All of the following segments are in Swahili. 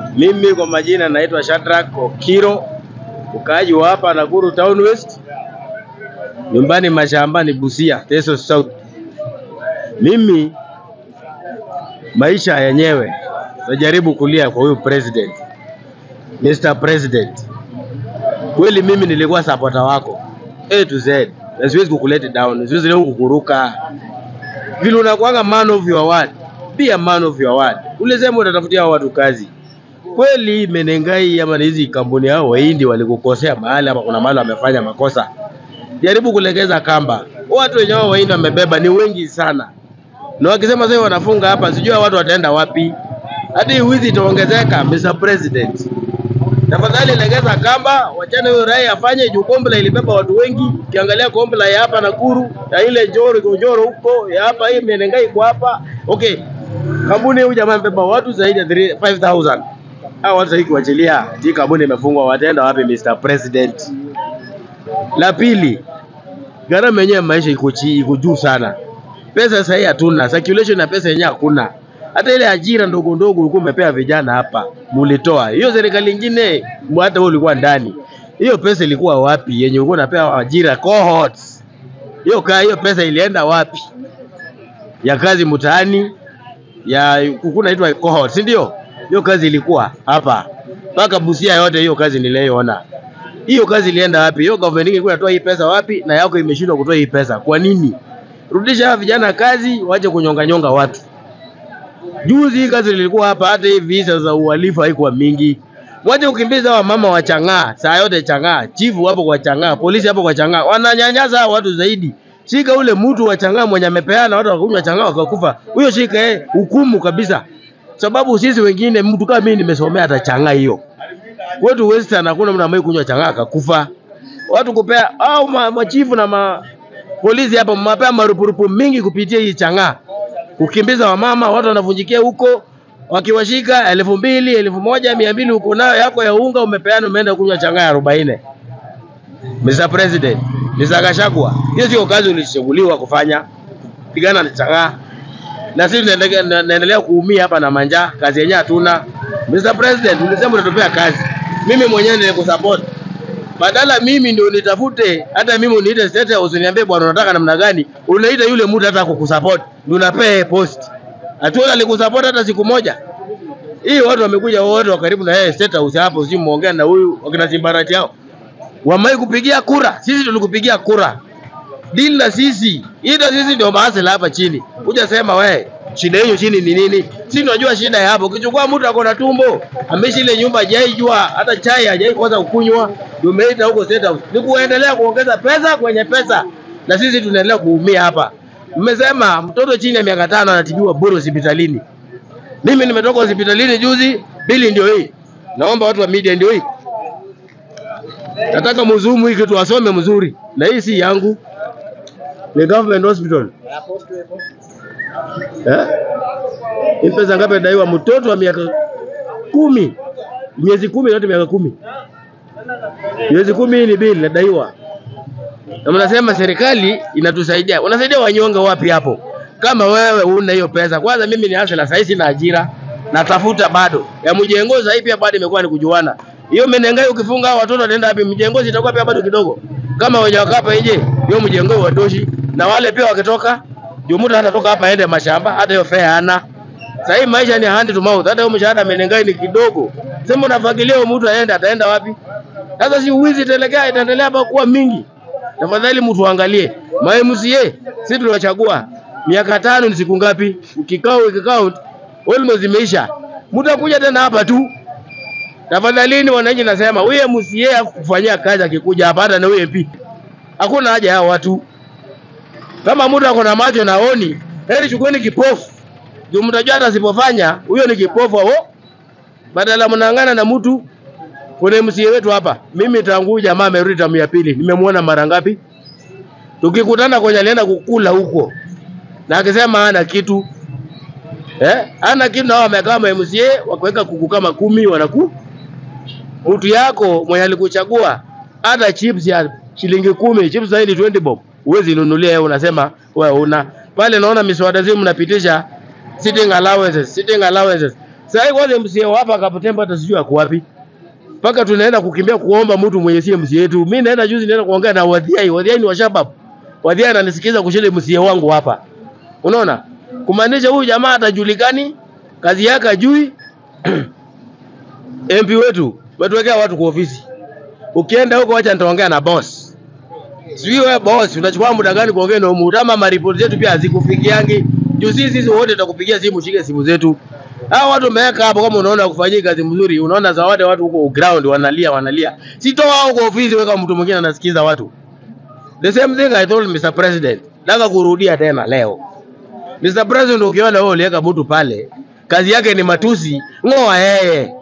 Mimi kwa majina naitwa Shadrack Okiro, ukaaji wa hapa Nakuru Town West, nyumbani mashambani Busia, Teso South. Mimi maisha yenyewe najaribu kulia kwa huyu president, Mr. President. Kweli mimi nilikuwa supporter wako A to Z, na siwezi kukuleta down, siwezi leo kukuruka vile unakuanga man of your word, be a man of your word. Ulisema utatafutia hao watu kazi kweli. Menengai ama hizi kampuni hao Wahindi walikukosea mahali ama kuna mahali wamefanya makosa, jaribu kulegeza kamba. Watu wenye hao Wahindi wamebeba ni wengi sana, na wakisema sasa wanafunga hapa, sijui hao watu wataenda wapi? Hadi hii wizi itaongezeka. Mr. President, tafadhali legeza kamba, wachane huyo rai afanye juu Kombla ilibeba watu wengi. Ukiangalia Kombla ya hapa Nakuru ya ile Njoro Njoro huko ya hapa hii Menengai kwa hapa okay, kampuni huyu jamaa amebeba watu zaidi ya 3 5000 hao watu hiki kuachilia hii kampuni imefungwa, wataenda wapi Mr. President? La pili, gharama yenyewe ya maisha iko chi iko juu sana, pesa sasa hii hatuna, circulation ya pesa yenyewe hakuna. Hata ile ajira ndogo ndogo ulikuwa umepea vijana hapa, mulitoa hiyo. Serikali nyingine, hata wewe ulikuwa ndani, hiyo pesa ilikuwa wapi? Yenye ulikuwa unapewa ajira cohorts, hiyo ka hiyo pesa ilienda wapi? Ya kazi mtaani ya kuku naitwa cohort, si ndio? Hiyo kazi ilikuwa hapa mpaka Busia yote, hiyo kazi niliyoona. Hiyo kazi ilienda wapi? Hiyo government ilikuwa inatoa hii pesa wapi? Na yako imeshindwa kutoa hii pesa, kwa nini? Rudisha hawa vijana kazi, wache kunyonga nyonga watu. Juzi hii kazi lilikuwa hapa, hata hii visa za uhalifu haikuwa mingi. Waje kukimbiza wa mama wa Chang'aa, saa yote Chang'aa, chifu hapo kwa Chang'aa, polisi hapo kwa Chang'aa, wananyanyasa hawa watu zaidi. Shika ule mtu wa Chang'aa mwenye amepeana watu wakakunywa Chang'aa wakakufa, huyo shika yeye, hukumu kabisa, sababu sisi wengine, mtu kama mimi nimesomea hata Chang'aa hiyo kwetu Western hakuna mtu ambaye kunywa Chang'aa akakufa. Watu kupea au ma, machifu na ma, polisi hapa mapea marupurupu mingi kupitia hii Chang'aa, kukimbiza wamama, watu wanavunjikia huko wakiwashika elfu mbili elfu moja mia mbili huko nayo yako ya unga umepeana, umeenda kunywa Chang'aa ya arobaini. Mr. President, Mr. Gachagua, hiyo sio kazi ulichaguliwa kufanya, pigana na Chang'aa na sisi tunaendelea naendelea kuumia hapa na manjaa, kazi yenyewe hatuna. Mr. President, ulisema utatupea kazi, mimi mwenyewe nilikusupport. Badala mimi ndio nitafute, hata mimi uniite state house uniambie bwana unataka namna gani, unaita yule mtu hata kukusupport, ndio unapea post. Hatuona alikusupport hata siku moja. Hii watu wamekuja wote wa karibu na yeye state house hapo, sio muongea na huyu wakina Simbarati hao. Wamai kupigia kura, sisi tulikupigia kura. Deal na sisi. Ila sisi ndio maasela hapa chini. Kuja sema we, shida hiyo chini ni nini? Sisi tunajua shida ya hapo. Ukichukua mtu ako na tumbo, ameishi ile nyumba hajaijua, hata chai hajai kwanza kukunywa, ndio umeita huko state house. Ni kuendelea kuongeza pesa kwenye pesa. Na sisi tunaendelea kuumia hapa. Mmesema mtoto chini ya miaka tano anatibiwa bure hospitalini. Mimi nimetoka hospitalini juzi, bili ndio hii. Naomba watu wa media ndio hii. Nataka mzumu hii kitu wasome mzuri. Na hii si yangu. Ni government hospital. Eh? Hii pesa ngapi inadaiwa mtoto wa miaka kumi? Miezi kumi yote miaka kumi. Miezi kumi hii ni bili inadaiwa. Na mnasema serikali inatusaidia. Unasaidia wanyonge wapi hapo? Kama wewe una hiyo pesa. Kwanza mimi ni hasa sasa sina ajira. Natafuta bado. Ya mjengo sasa hivi pia bado imekuwa ni kujuana. Hiyo Menengai ukifunga hao watoto wanaenda wapi? Mjengo itakuwa pia bado kidogo. Kama wenye wakapa nje, hiyo mjengo watoshi na wale pia wakitoka ndio mtu hatatoka hapa aende mashamba, hata hiyo fare hana. Sasa hii maisha ni hand to mouth, hata hiyo mshahara Menengai ni kidogo. Sema unafagilia huyo mtu aende, ataenda wapi? Sasa si uwizi itaelekea itaendelea hapa kuwa mingi. Tafadhali mtu angalie. Ma MCA sisi tuliwachagua miaka tano ni siku ngapi? Ukikao ukikao almost imeisha. Mtu akuja tena hapa tu. Tafadhalini wananchi, nasema huyu MCA kufanyia kazi akikuja hapa, hata na huyu MP hakuna haja ya watu. Kama mtu ako na macho na oni, heri chukueni kipofu. Juu mtajua hata asipofanya huyo ni kipofu hao. Badala mnaangana na mtu kuna MCA wetu hapa. Mimi tangu jamaa amerudi tamu ya pili, nimemwona mara ngapi? Tukikutana kwenye alienda kukula huko. Na akisema hana kitu. Eh? Hana kitu na wao wamekaa ma MCA wakiweka kuku kama kumi wanaku. Mtu yako mwenye alikuchagua hata chips ya shilingi kumi, chips zaidi 20 bob. Uwezi nunulia wewe unasema wewe una. Pale naona miswada zenu mnapitisha sitting allowances, sitting allowances. Sasa hivi kwanza MCA wa hapa Kabutembo hata sijui ako wapi. Mpaka tunaenda kukimbia kuomba mtu mwenye si MCA yetu. Mimi naenda juzi naenda kuongea na Wadhiai. Wadhiai ni wa shabab. Wadhiai ananisikiza kushinda MCA wangu hapa. Unaona? Kumaanisha huyu jamaa atajulikani, kazi yake ajui. MP wetu wetuwekea watu kwa ofisi. Ukienda huko wacha nitaongea na boss. Sijui wewe boss unachukua muda gani kuongea na mtu ama maripoti zetu pia hazikufikiangi. Juu sisi sisi wote tutakupigia simu, shike simu zetu. Hao watu wameweka hapo, kama unaona kufanyia kazi mzuri, unaona zawadi watu huko ground wanalia wanalia. Sitoa hao kwa ofisi, weka mtu mwingine anasikiza watu. The same thing I told Mr. President. Nataka kurudia tena leo. Mr. President, ukiona wewe uliweka mtu pale, kazi yake ni matusi, ng'oa yeye.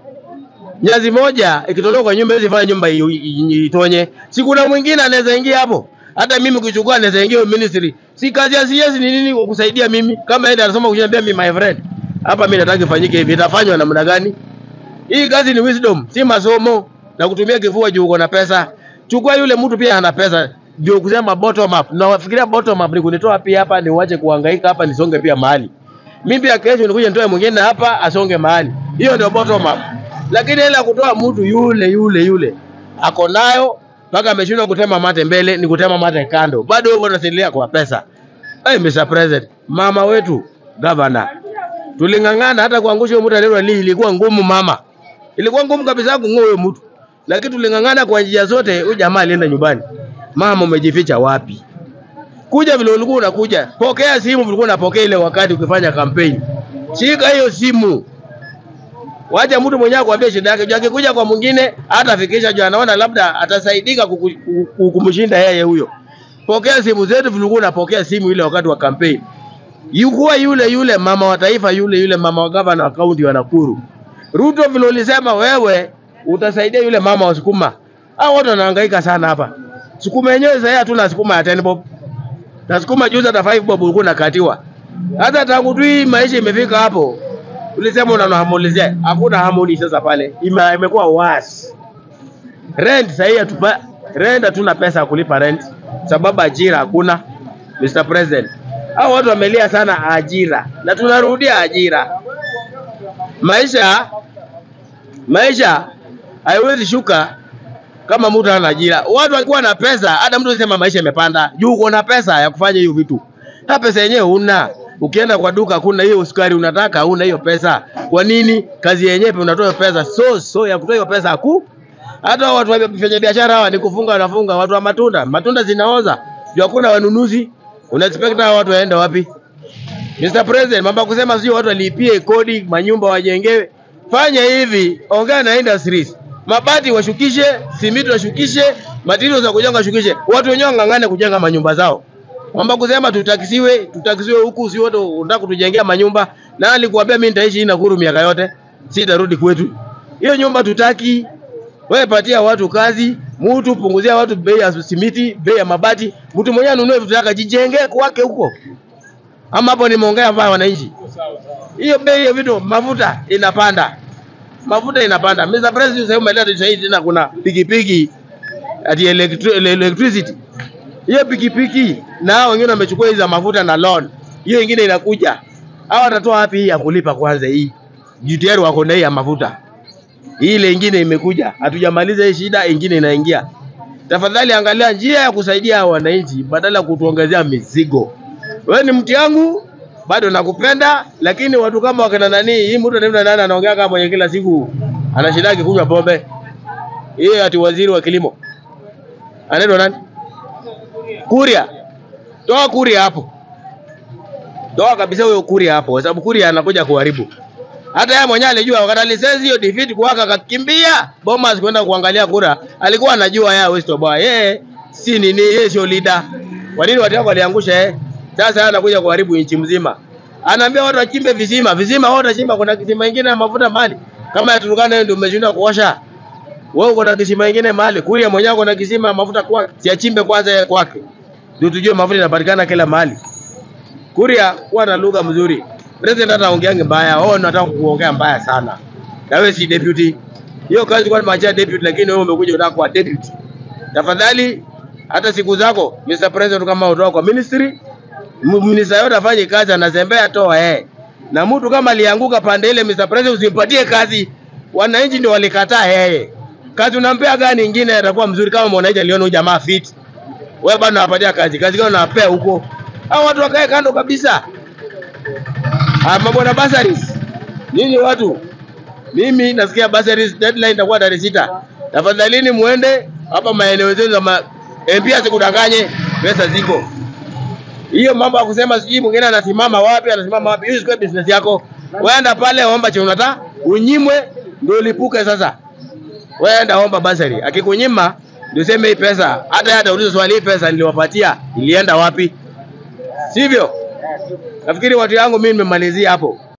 Nyazi moja ikitolewa kwa nyumba hizi fanya nyumba i- i- itonye. Si kuna mwingine anaweza ingia hapo. Hata mimi kuchukua anaweza ingia hiyo ministry. Si kazi ya CS ni nini kusaidia mimi? Kama yeye anasoma kuniambia mimi my friend. Hapa mimi nataka ifanyike hivi, itafanywa namna gani? Hii kazi ni wisdom, si masomo na kutumia kifua juu uko na pesa. Chukua yule mtu pia ana pesa. Ndio kusema bottom up. Na wafikiria bottom up ni kunitoa pia hapa niwache kuhangaika hapa nisonge pia mahali. Mimi pia kesho nikuja nitoe mwingine hapa asonge mahali. Hiyo ndio bottom up. Lakini ile ya kutoa mtu yule yule yule ako nayo mpaka ameshindwa kutema mate mbele, ni kutema mate kando. Bado wewe unasilia kwa pesa. Hey, Mr. President, mama wetu governor, tuling'ang'ana hata kuangusha huyo mtu anaitwa Lee, ilikuwa ngumu mama, ilikuwa ngumu kabisa kung'oa huyo mtu, lakini tuling'ang'ana kwa njia zote. Huyu jamaa alienda nyumbani. Mama, umejificha wapi? Kuja vile ulikuwa unakuja, pokea simu ulikuwa unapokea ile wakati ukifanya kampeni. Shika hiyo simu, wacha mtu mwenyewe akwambie shida yake. Juu akikuja kwa mwingine hatafikisha, juu anaona labda atasaidika kuku- kuku- kumshinda yeye huyo. Pokea simu zetu vile ulikuwa unapokea simu ile wakati wa kampeni. Yukuwa yule yule mama wa taifa yule yule mama wa gavana wa kaunti wa Nakuru. Ruto vile ulisema wewe utasaidia yule mama wa sukuma. Hao watu wanahangaika sana hapa. Sukuma yenyewe sasa hatuna sukuma ya 10 bob. Na sukuma juzi hata 5 bob ulikuwa unakatiwa. Hata tangu tu hii maisha imefika hapo. Ulisema unahamulizia. Hakuna hamuli sasa pale. Ime- Imekuwa worse. Rent sasa hii hatupa rent hatuna pesa ya kulipa rent sababu ajira hakuna. Mr. President. Hao watu wamelia sana ajira na tunarudia ajira. Maisha maisha haiwezi shuka kama mtu hana ajira. Watu walikuwa na pesa, hata mtu anasema maisha yamepanda. Juu uko na pesa ya kufanya hiyo vitu. Hata pesa yenyewe huna. Ukienda kwa duka kuna hiyo sukari unataka, huna hiyo pesa. Kwa nini? Kazi yenyewe pia unatoa hiyo pesa. So so ya kutoa hiyo pesa haku. Hata watu wa fanya biashara hawa ni kufunga wanafunga, watu wa matunda, matunda zinaoza. Juu hakuna wanunuzi. Una expect hao watu waende wapi? Mr. President, mambo ya kusema sio watu walipie kodi, manyumba wajengewe. Fanya hivi, ongea na industries. Mabati washukishe, simiti washukishe, materials za kujenga washukishe. Watu wenyewe wang'ang'ane kujenga manyumba zao. Mambo ya kusema tutakisiwe, tutakisiwe huku si wote unataka kutujengea manyumba. Na alikuambia mimi nitaishi hii Nakuru miaka yote, sitarudi kwetu. Hiyo nyumba tutaki. Wewe patia watu kazi, mtu punguzia watu bei ya simiti, bei ya mabati, mtu mwenyewe anunue vitu vyake jijenge kwake huko. Ama hapo nimeongea mbaya wananchi. Hiyo bei ya vitu mafuta inapanda. Mafuta inapanda. Mr. President sasa umeleta sasa hivi tena kuna pikipiki ati electri ele- electricity. Hiyo pikipiki na hao wengine wamechukua hizo za mafuta na loan. Hiyo ingine inakuja. Hao watatoa wapi hii ya kulipa kwanza hii? Juu tayari wako na hii ya mafuta. Hii ile ingine imekuja. Hatujamaliza hii shida, ingine inaingia. Tafadhali angalia njia ya kusaidia hao wananchi badala ya kutuongezea mizigo. Wewe ni mti yangu, bado nakupenda, lakini watu kama wakina nani, hii mtu anaitwa nani anaongea kama mwenye kila siku anashindaki kunywa pombe. Yeye ati waziri wa kilimo. Anaitwa nani? Kuria. Toa Kuria hapo. Toa kabisa huyo Kuria hapo, kwa sababu Kuria anakuja kuharibu. Hata yeye mwenyewe alijua wakati alisezi hiyo defeat kuwaka akakimbia Bomas kwenda kuangalia kura. Alikuwa anajua yeye West Boy. Yeye si nini, yeye sio leader. Kwa nini watu wako waliangusha yeye? Sasa yeye anakuja kuharibu nchi mzima. Anaambia watu wachimbe visima, visima wao watachimba, kuna kisima kingine ya mafuta mali. Kama ya Turkana ndio umeshinda kuosha. Wewe uko na kisima kingine mahali, Kuria mwenyewe uko na kisima ya mafuta kwake. Siachimbe kwanza yeye kwake. Ndio tujue mafuta yanapatikana kila mahali. Kuria kuwa na lugha mzuri. President hata ongeange mbaya, wao nataka kuongea mbaya sana. Na wewe si deputy. Hiyo kazi kwa macha deputy lakini wewe umekuja unataka kuwa deputy. Tafadhali hata siku zako Mr. President kama utoka kwa ministry, m- minister yote afanye kazi anazembea toa yeye. na mtu kama alianguka pande ile, Mr. President, usimpatie kazi. Wananchi ndio walikataa yeye. Kazi unampea gani ingine atakuwa mzuri kama mwananchi aliona huyu jamaa fit. Wewe bado unawapatia kazi. Kazi gani unawapea huko? Hao watu wakae kando kabisa. Ah, mambo na bursaries. Nyinyi watu mimi nasikia bursaries deadline itakuwa tarehe sita. Tafadhalini muende hapa maeneo zenu za ma... MP asikudanganye, pesa ziko. Hiyo mambo ya kusema sijui mwingine anasimama wapi, anasimama wapi, hiyo sio business yako. Weenda pale omba chenye unataka, unyimwe ndio ulipuke sasa. Weenda omba basari. Akikunyima ndio sema hii pesa, hata hata ulizo swali hii pesa niliwapatia ilienda wapi? Sivyo? Nafikiri watu yangu mimi nimemalizia hapo.